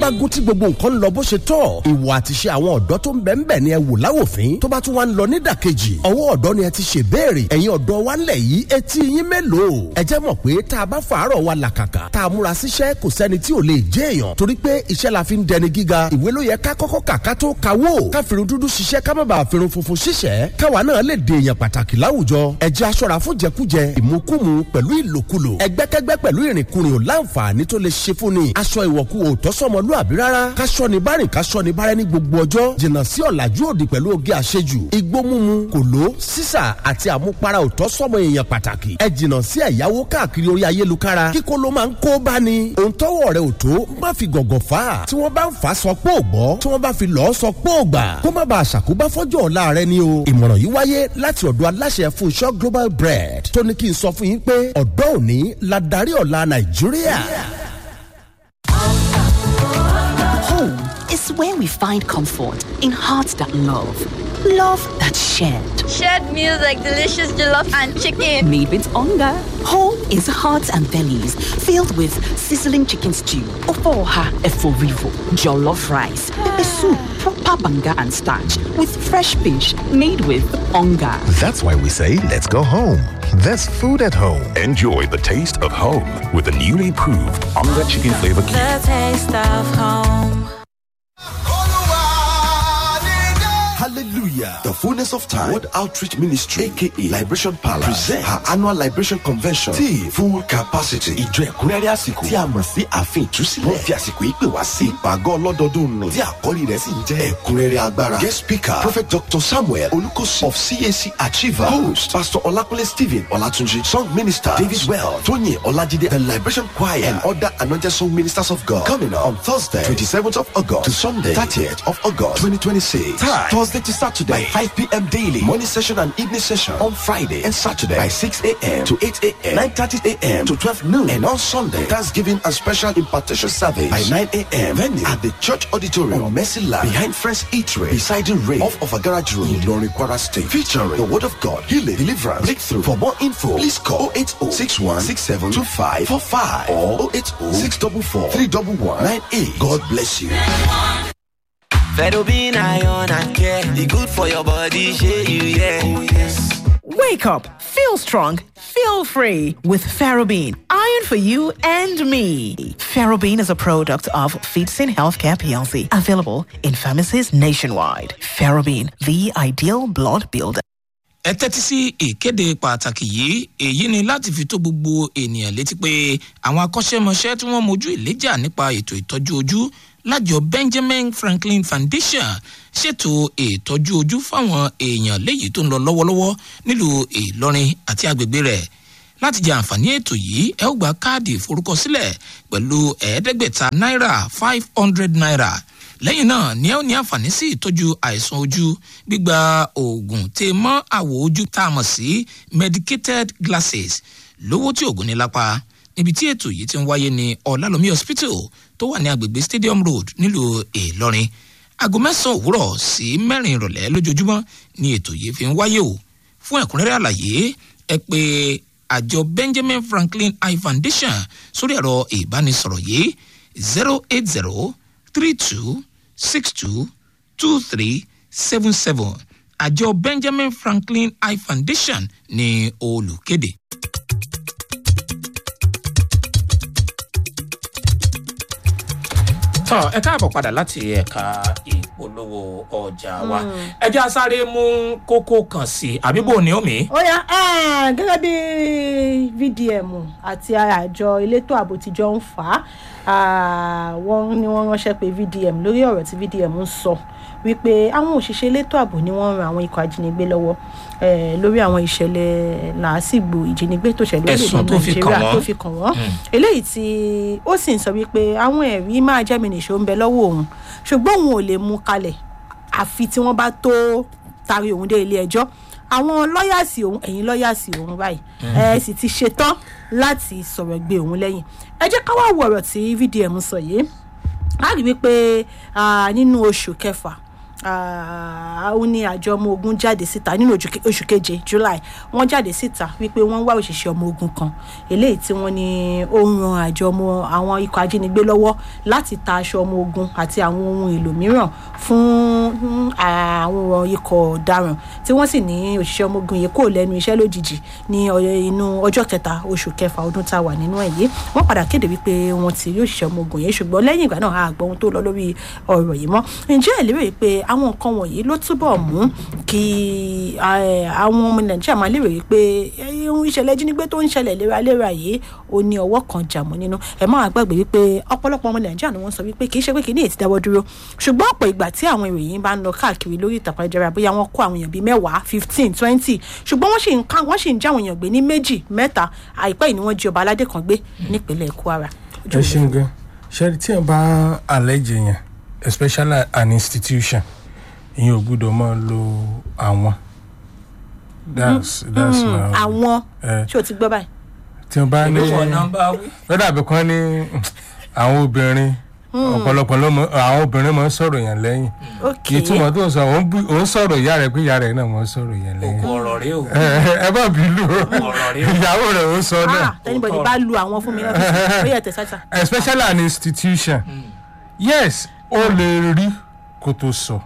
bá gún tí gbogbo nǹkan ń lọ bó ṣe tọ́ ìwà àtiṣe àwọn ọ̀dọ́ tó ń bẹ̀ ń bẹ̀ ni ẹ wò láwòfín tó bá tún wá ń lọ nídàkejì ọwọ́ ọ̀dọ́ ni ẹ ti ṣe béèrè ẹ̀yin ọ̀dọ́ wa ńlẹ̀ yìí etí yín mélòó ẹ jẹ́ mọ̀ pé tá a bá fàárọ̀ wa làkàkà tá a múra síṣẹ́ kò sẹ́ni tí ò lè jẹ́ èèyàn torí pé iṣẹ́ la fi ń dẹni gíga ìwé ló yẹ ká kọ́kọ́ kà ká tó kawó ká fìrun dúdú ṣiṣẹ́ ká má bàa fìrun funfun ṣiṣẹ́ káwa náà lè dè èèyàn pàtàkì láwùjọ ẹ jẹ́ aṣọ́ra fún jẹkújẹ ìmukúmu pẹ̀lú ìlòkulò ẹgbẹ́kẹ́gbẹ́ pẹ̀lú ìrìnkúrìn ò láǹfààní tó lè ṣe fún ni aṣọ ìwọ̀kú ò tọ́sọ́mọlúàbí rárá káṣọ ni bárìn káṣọ ni bárẹ́ ní gbogbo ọjọ́ jìnnà sí ọ̀làjú òdì pẹ̀lú oge àṣejù igbó mímu kòló sísà àti àmupara ò tọ́sọ́mọ èèyàn pàtàkì ẹ jìnnà sí ẹ̀yáwó káàkiri orí ayélukára kíkó ló máa ń kó bá ni òun tọ́wọ́ rẹ̀ ò tó má fi gọ̀gọ̀ fà á tí wọ́n bá ń fà á sọ pé ò gbọ́ tí wọ́n bá fi lọ́ọ́ sọ pé ò gbà kó má bàa ṣàkóbá fọ́jọ́ ọ̀la rẹ ni o ìmọ̀ràn yìí wáyé láti ọ̀dọ̀ aláṣẹ Fúnṣọ́ Global Bread tó ní kí n sọ fún yín pé ọ̀dọ́ òní la darí ọ̀la Nàìjíríà. Home is where we find comfort in hearts that love, love that's shared. Shared meals like delicious jollof and chicken. Made with hunger. Home is hearts and bellies filled with sizzling chicken stew, ofoha eforivo, jollof rice, pepper soup, proper banga and starch with fresh fish made with hunger. That's why we say let's go home. There's food at home. Enjoy the taste of home with the newly improved Onga Chicken Flavor Cube. The taste of home. Hallelujah. The fullness of time. World Outreach Ministry, aka Liberation Palace, present her annual Liberation Convention. Tí full capacity. Ìjọ ẹ̀kúnrẹ́rẹ́ àsìkò. Tí a mọ̀ sí ààfin ìtúsílẹ̀. Wọ́n fi àsìkò yìí pè wá sí ìpàgọ́ ọlọ́dọọdún nù. Tí àkọ́rí rẹ̀ sì ń jẹ́ ẹ̀kúnrẹ́rẹ́ agbára. Guest speaker Prophet Dr. Samuel Olukosi of CAC Achiever. Host Pastor Olakunle Stephen Olatunji. Song minister David Well. Tony Olajide. The Liberation Choir and other anointed song ministers of God. Coming up on Thursday, 27th of August to Sunday, 30th of August, 2026. Time Thursday to Saturday by 5 p.m. daily. Morning session and evening session on Friday and Saturday by 6 a.m. to 8 a.m. 9.30 a.m. to 12 noon. And on Sunday, Thanksgiving and special impartation service by 9 a.m. Venue at the church auditorium on Mercy Land behind Friends Eatery beside the rain off of a garage road in Lori Kwara State. Featuring the word of God, healing, deliverance, breakthrough. For more info, please call 080 61 67 25 45 or 080 644 311 98. God bless you. Fedobin iron and care. The good for your body, share you, yeah. Oh, yes. Wake up, feel strong, feel free with Ferrobin. Iron for you and me. Ferrobin is a product of Feetsin Healthcare PLC, available in pharmacies nationwide. Ferrobin, the ideal blood builder. ẹ tẹ́tí sí ìkéde pàtàkì yìí èyí ni láti fi tó gbogbo ènìyàn létí pé àwọn akọ́ṣẹ́mọṣẹ́ tí wọ́n mojú ìléjà nípa ètò ìtọ́jú ojú lájọ benjamin franklin foundation ṣètò ìtọ́jú ojú fáwọn èèyàn léyìí tó ń lọ lọ́wọ́lọ́wọ́ nílùú ìlọrin àti agbègbè rẹ̀ láti jẹ àǹfààní ètò yìí ẹ ó gba káàdì ìforúkọsílẹ̀ pẹ̀lú ẹ̀ẹ́dẹ́gbẹ̀ta náírà five hundred naira lẹ́yìn náà ni ẹ ó ní àǹfààní sí ìtọ́jú àìsàn ojú gbígba oògùn tè mọ́ àwọ̀ ojú tá a mọ̀ sí medicated glasses lówó tí oògùn ní lápá níbi tí ètò yìí ti ń wáyé ní ọ̀làlómi hospital tó wà ní agbègbè stadium road nílùú ìlọrin aago mẹ́sàn-án òwúrọ̀ sí mẹ́rin ìrọ̀lẹ́ lójoojúmọ́ ni ètò yìí fi ń wáyé o fún ẹ̀kúnrẹ́rẹ́ àlàyé ẹ pé àjọ benjamin franklin eye foundation sórí ẹ̀rọ ìbánisọ̀rọ̀ yìí zero eight zero three two six two two three seven seven àjọ benjamin franklin eye foundation ní olùkéde. tọ́ ẹ káàbọ̀ padà láti ẹ̀ka ìpolówó ọjà wa ẹ jẹ́ sáré mú kókó kan sí i àbí bò ní omi. ó yá eh, gẹ́gẹ́ bí vdm àti àjọ elétò ààbò tíjọ ń fà á wọ́n ní wọ́n ránṣẹ́ pé vdm lórí ọ̀rọ̀ tí vdm ń sọ wípé àwọn òṣìṣẹ́ elétò ààbò ni wọ́n ń ran àwọn ikọ̀ ajínigbé lọ́wọ́ eh, lórí àwọn ìṣẹ̀lẹ̀ làásìgbò ìjínigbé tó ṣẹlẹ̀ Ẹ̀sùn tó fi kàn nàìjíríà wọ́n. tó fi kàn wọ́n eléyìí tí ó sì ń sọ wípé àwọn ẹ̀rí máa jẹ́ mi nìṣó ń bẹ lọ́wọ́ òun ṣùgbọ́n òun ò lè mú kalẹ̀ àfi tí wọ́n bá tó tari òun dé ilé ẹjọ́ àwọn lọ́yàsì òun ẹ̀yin lọ́yàsì òun báyìí ẹ sì ti ṣetán láti sọ̀rọ̀ gbé òun lẹ́yìn ẹ jẹ́ ká wá wo ọ̀rọ̀ tí vdm sọ yìí a rí wípé ah, nínú oṣù kẹfà ah, ó ní àjọ ọmọ ogun jáde síta nínú ojú ke- oṣù keje july wọ́n jáde síta wípé wọ́n ń wá òṣìṣẹ́ ọmọ ogun kan eléyìí tí wọ́n ní ó ń ran àjọ ọmọ àwọn ikọ̀ ajínigbé lọ́wọ́ láti ta aṣọ ọmọ ogun àti àwọn ohun èlò mìíràn fún mm, àwọn ikọ̀ ọ̀daràn tí wọ́n sì ní òṣìṣẹ́ ọmọ ogun yìí kò lẹ́nu iṣẹ́ lójijì ní ọ- inú ọjọ́ kẹta oṣù kẹfà ọdún tá a wà nínú ẹ̀ yìí wọ́n padà kéde wípé wọ́n ti rí òṣìṣẹ́ ọmọ ogun yìí ṣùgbọ́n lẹ́yìn ìgbà náà a gbọ́ ohun tó lọ lórí ọ̀rọ̀ yìí mọ́ ǹjẹ́ ẹ̀ lérò pé àwọn nǹkan wọ̀nyí ló túbọ̀ mú kí eh, àwọn ọmọ nàìjíríà máa lérò wípé eh, ohun ìṣẹ̀lẹ̀ jínigbé tó ń ṣẹlẹ̀ léraléra yìí ó ní ọwọ́ kan jàmọ́ nínú ẹ̀ máa gbàgbé wípé ọ̀pọ̀lọpọ̀ ọmọ nàìjíríà ni wọ́n sọ wípé kì í ṣe pé kì í ní ètí dáwọ́ dúró ṣùgbọ́n ọ̀pọ̀ ìgbà tí àwọn ìròyìn bá ń lọ káàkiri lórí ìtàkùn ayélujára bóyá wọ́n kó àwọn èèyàn bíi mẹ́wàá fifteen twenty ṣùgbọ́n wọ́n sì ń ká wọ́n sì ń já àwọn èèyàn gbé ní méjì mẹ́ta àìpẹ́ yìí ni wọ́n jí ọba aládé kan gbé nípínlẹ̀ kwara. ẹ ṣeun gan ṣe tí ẹ bá àlẹjẹ yẹn especially an institution ìyẹn ò gbúdọ̀ máa lo àwọn that's that's Mm, my àwọn Eh. ṣé o ti gbọ́ báyìí. tí wọn bá ní Ìlú ọ̀nà bá wí. ó dàbí kan ní àwọn obìnrin ọ̀pọ̀lọpọ̀ ló mọ àwọn obìnrin máa ń sọ̀rọ̀ yẹn lẹ́yìn ok ìtumọ̀ tó ń sọ òun bú- òun sọ̀rọ̀ ìyá rẹ̀ pé ìyá rẹ̀ náà máa ń sọ̀rọ̀ yẹn lẹ́yìn òkú ọ̀rọ̀ rẹ o. ẹ ẹ bá bínú Ọ̀rọ̀ rí o. ìyàwó rẹ̀ ó sọ náà ah tẹnibọdì bá lu àwọn fún mi náà ó yẹ tẹsán especially an institution yes ó lè rí kó tó sọ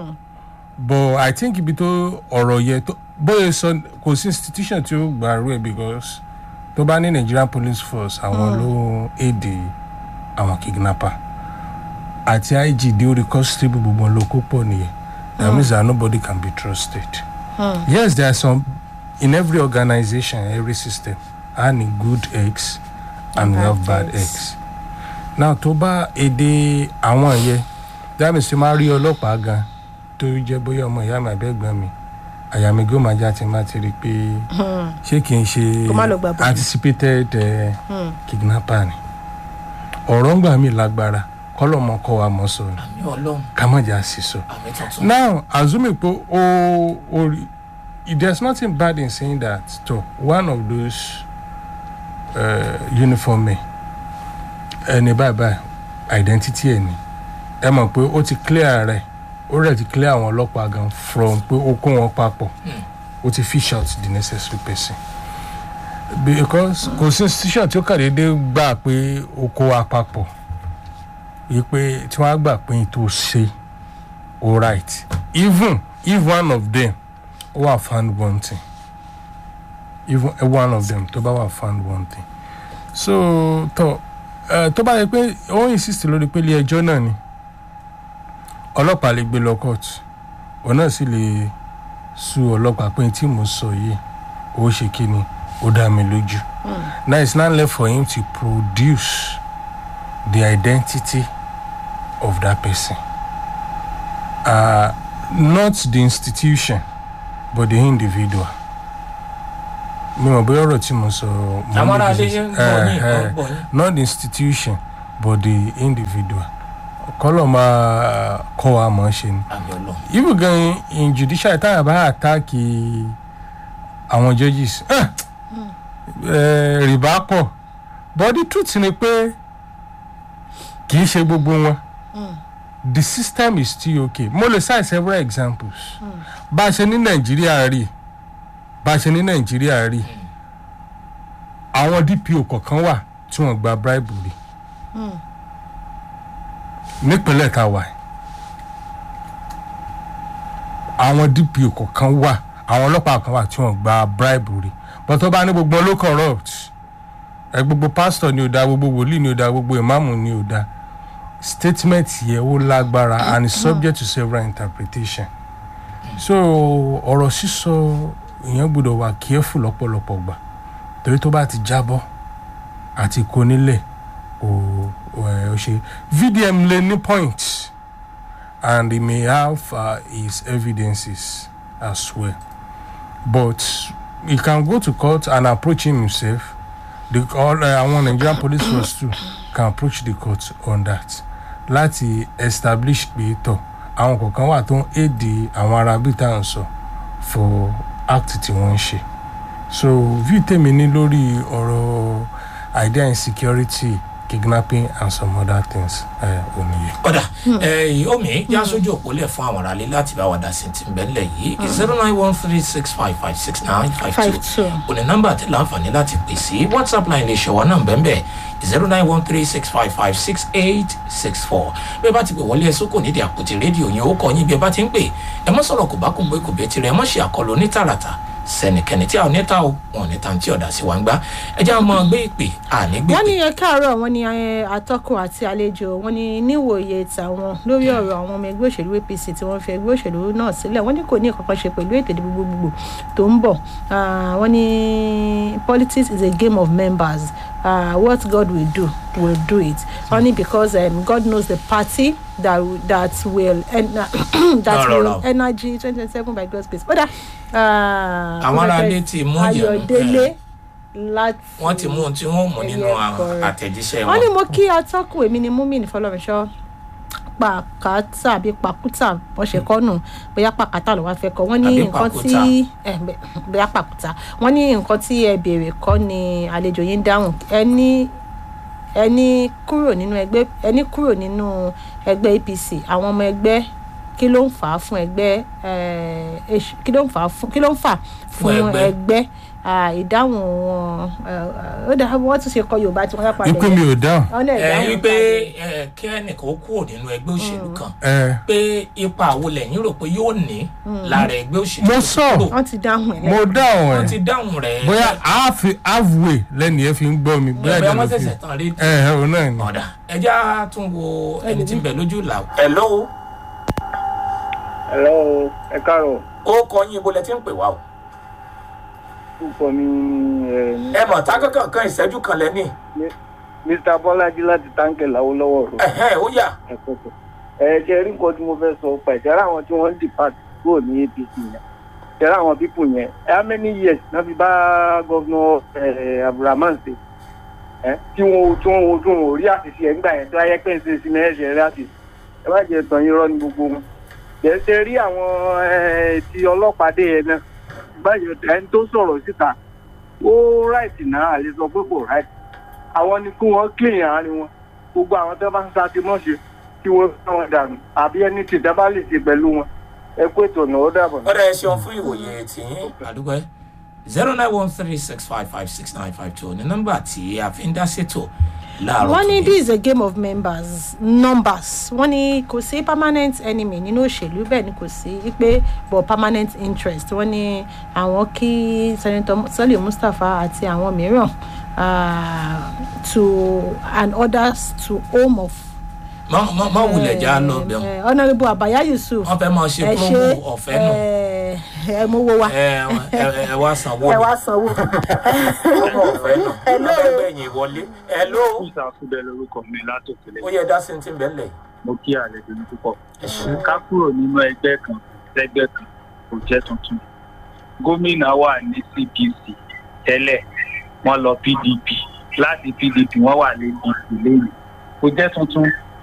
but i think ibi tó ọ̀rọ̀ yẹ tó bóyá sọ kò sí institution tí ó gbà rú ẹ because tó bá ní nigerian police force àwọn ló èdè àwọn kidnapper àti ig dé orí constable gbogbo ló kó pọ̀ nìyẹn that means that nobody can be trusted yes there are some in every organization every system and good eggs and we have bad eggs now tó bá èdè àwọn yẹn that means tí máa rí ọlọ́pàá gan tó jẹ́ bóyá ọmọ ìyá mi àbẹ́gbọ́n mi àyà mi gómà já ti máa ti rí i pé ṣé kì í ṣe Kó má lọ gbà bọ́ọ̀lù. anticipated uh, kidnapper ni ọ̀rọ̀ ń gbà mí lágbára kọ́lọ́mọ kọ́ wa mọ́ sọ ni àmì ọlọ́run ká má jà sí sọ. àmì tuntun. now assuming pé o o rí- there's nothing bad in saying that to one of those uh, uniform men ẹni báyìí báyìí identity ẹ ni ẹ mọ̀ pé ó ti clear rẹ̀ ó rẹ̀ ti clear àwọn ọlọ́pàá gan from pé ó kó wọn papọ̀ ó ti fish out the necessary person because kò sí institution tí ó kàn déédéé gbà pé ó kó wa papọ̀ yìí pé tí wọ́n á gbà pé tó ṣe all right even if one of them were found wanting even eh, one of them tó bá wà found wanting so tó uh, tó bá yẹ pé ó insist lórí pé ilé ẹjọ́ náà ni ọlọ́pàá lè gbé lọ court òun náà sì lè su ọlọ́pàá pé tí mo sọ yìí ó ṣe kí ni ó dá mi lójú now it's now left for him to produce the identity of that person uh, not the institution but the individual mi mọ̀ bóyá ọ̀rọ̀ tí mo sọ mo Àwọn ní ará bí ilé ṣe- ń gbọ́ yín, eh, wọ́n eh, gbọ́ yín. not the institution but the individual kọ́lọ̀ máa kọ́ wa mọ̀ ọ́ ṣe ni àmì ọlọ́run. even gan in judicial táyà bá àtàkì àwọn judges eh, eh, rìbá pọ̀ but the truth ni pé kì í ṣe gbogbo wọn the system is still okay mo lè cite several examples bá a ṣe ní nàìjíríà rí bá a ṣe ní nàìjíríà rí àwọn dpo kọ̀ọ̀kan wà tí wọ́n gba bribe rí nípínlẹ̀ tá a wà yìí àwọn dpo kọ̀ọ̀kan wà àwọn ọlọ́pàá kan wà tí wọ́n gba bribe rí but tó bá ní gbogbo wọn ló corrupt ẹ gbogbo pastor ni ò da gbogbo wòlíì ni ò da gbogbo ìmáàmù ni ò da statement yẹ ó lágbára and is subject to several interpretation so ọ̀rọ̀ sísọ èèyàn gbọ́dọ̀ wà careful lọ́pọ̀lọpọ̀ gbà torí tó bá ti jábọ́ àti kó nílẹ̀ ò ò ẹ̀ ò ṣe vdm lè ní point and he may have uh, his evidences as well but he can go to court and approach him himself the all uh, àwọn nigerian police force too can approach the court on that láti establish pé tọ àwọn kọ̀ọ̀kan wà tó ń èdè àwọn ará bíi tá à ń sọ for act tí wọ́n ń ṣe so view tèmi ní lórí ọ̀rọ̀ idea insecurity kidnapping and some other things uh, oníye. ọ̀dà omi yá sójú òpólẹ̀ fún àwọn aráalé láti bá wa dá sí ti bẹ́lẹ̀ yìí zero nine one three six five five six nine five two òní nọ́mbà àti láǹfààní láti pè sí whatsapp line lè ṣọwọ́ náà bẹ́ẹ̀ zero nine one three six five five six eight six four bí ẹ bá ti pè wọlé ẹsùn kò nídìí àpótí rédíò yẹn ó kọ yín bí ẹ bá ti ń pè ẹ mọ́ sọ̀rọ̀ kò bá kún gbé kò bẹ́ẹ̀ tirẹ̀ ẹ mọ́ ṣe àkọlù onítàràtà sẹnikẹni tí a ò ní ta o wọn ò ní ta tí ọ̀dà sí wa ń gbá ẹ jẹ́ àwọn ọmọ gbé ìpè àní gbé wọ́n ní ẹ káàárọ̀ wọ́n ní atọ́kùn àti àlejò wọ́n ní níwòye tàwọn lórí ọ̀rọ̀ àwọn ọmọ ẹgbẹ́ òṣèlú apc tí wọ́n fi ẹgbẹ́ òṣèlú náà sílẹ̀ wọ́n ní kò ní ìkankan ṣe pẹ̀lú ètò ìdìbò gbogbogbò tó ń bọ̀ wọ́n ní politics is a game of members uh, what god will do will do it only because um, god knows the party that that will en that No, no, will no. energy twenty twenty seven by god's grace. Oda, Àwọn aráalé ti mú ìyẹn, ayọ̀délé láti. wọ́n ti mú ohun tí wọ́n mú nínú àwọn àtẹ̀jíṣẹ́ wọ́n ní wọn. mo kí atọ́kùn èmi ni múmin fọlọ́runṣọ́ pàkátà àbí pàkútà wọ́n ṣe kọ́ nù bóyá pàkátà ló wá fẹ́ kọ́ wọ́n ní Àbí nǹkan tí pàkútà. eh, bẹ- bóyá pàkútà wọ́n ní nǹkan tí ẹ béèrè kọ́ ni àlejò yín dáhùn ẹni ẹni kúrò nínú ẹgbẹ́ ẹni kúrò nínú ẹgbẹ́ apc àwọn ọmọ ẹgbẹ́ kí ló ń fà á fún ẹgbẹ́ eh, èṣù- kí ló ń fà á fún kí ló ń fà Fún fún ẹgbẹ́. ẹgbẹ́ Ah, ìdáhùn wọn eh, ó dà wọ́n tún ṣe kọ yorùbá tí wọ́n yá padà ikú mi ò dáhùn. wọ́n dẹ̀ ẹ dáhùn wípé ẹ, kí ẹnìkan ó kúrò nínú ẹgbẹ́ òṣèlú kan ẹ pé ipa wo lẹ́yìn rò pé yóò ní lára ẹgbẹ́ òṣèlú mo tó sọ kúrò. wọ́n ti dáhùn ẹ̀ mo dáhùn wọ́n ẹ ti dáhùn rẹ̀ bóyá half halfway lẹ́nu yẹn fi ń gbọ́ mi bóyá bóyá ìdáná wọ́n fi ṣẹ̀ṣẹ̀ tán rédíò. ẹ ẹ òun náà ni. ọ̀dà ẹja tún wo ẹni tí ń bẹ lójú ìlà. hello Hello, ẹ káàárọ̀. ó kọ yín ibo lẹ ti ń pè wá o. Púpọ̀ mi ni ẹ mọ̀ tá kankan kan ìṣẹ́jú kan lẹ́ni. Mr. Bọ́lájí láti táǹkì láwọ́lọ́wọ́ rò. ẹ̀hẹ́ ó yà. Ẹ ṣe rí nǹkan tí mo fẹ́ sọ pa ìṣẹ́ra àwọn tí wọ́n ń dìpàt kúrò ní APC yẹn. Ìṣẹ́ra àwọn pípù yẹn. How many years náà fi bá gọ́vnọ̀ Abdulrahman ṣe? Ẹ tí wọn tí wọn ojú wọn ò rí àṣìṣe ẹ̀ ńgbà yẹn tó ayẹ́ pé ń ṣe sinmi ẹ̀ṣẹ̀ rẹ̀ àṣìṣe. Ẹ má jẹ́ tàn yín rọ́ ní gbogbo wọn. Bẹ́ẹ̀ ṣe rí àwọn eh, ti ọlọ́pàá dé yẹn náà báyọ̀ ẹni tó sọ̀rọ̀ síta ó ráìtì náà àlè sọ pé kò ráìtì àwọn ni kí wọ́n clean àárín wọn gbogbo àwọn tó bá ń sa ti mọ́ṣe kí wọ́n bá wọn dànù àbí ẹni tí ìdábà lè ṣe pẹ̀lú wọn ẹ kó ètò ọ̀nà ó dàbọ̀. ọ̀dà ẹ ṣeun fún ìwòye tìyín àdúgbò zero nine one three six five five six nine five two ní nọ́mbà tí a fi ń dá ṣètò láàárọ̀ wọ́n ní tòní. this is a game of members numbers wọ́n ní kò sí permanent enemy nínú òṣèlú bẹ́ẹ̀ ni kò sí pé but permanent interest wọ́n ní àwọn kí senator sọ́lé mustapha àti àwọn mìíràn uh, to and others to home of má má má wulẹ̀ já lọ bẹ̀rù. eh, honourable abaya yusuf wọ́n fẹ́ máa ṣe ẹ promo ọ̀fẹ́ nù. ẹ ẹ mowó wa ẹ ẹ ẹ wá sanwó ẹ ni. wá sanwó. promo ọ̀fẹ́ nù. Hello. wọ́n fẹ́ gbẹ̀yìn wọlé. hello. ìsàkúbẹ lorúkọ mi látòkèlè ó yẹ dá sí ti ń bẹ̀ lẹ̀. mo kí àlejò ní púpọ̀ ká kúrò nínú ẹgbẹ́ kan lẹ́gbẹ́ kan kò jẹ́ tuntun gómìnà wà ní cpc tẹ́lẹ̀ wọ́n lọ pdp láti pdp wọ́n wà lẹ́yìn lẹ́yìn kò jẹ́ tuntun